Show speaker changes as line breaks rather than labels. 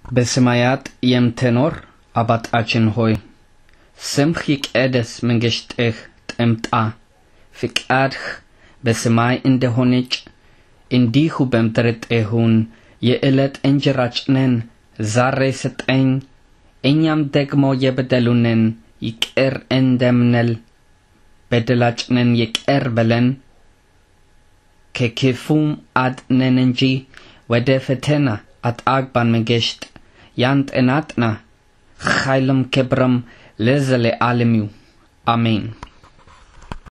በሰማያት የምትኖር አባታችን ሆይ ስምህ ይቀደስ፣ መንግሥትህ ትምጣ፣ ፍቃድህ በሰማይ እንደሆነች እንዲሁ በምድር ትሁን። የዕለት እንጀራችንን ዛሬ ስጠኝ፣ እኛም ደግሞ የበደሉንን ይቅር እንደምንል በደላችንን ይቅር በለን፣ ከክፉም አድነን እንጂ ወደ ፈተና አታግባን። መንግሥት ያንተ ናትና ኃይልም ክብርም ለዘለዓለሙ አሜን።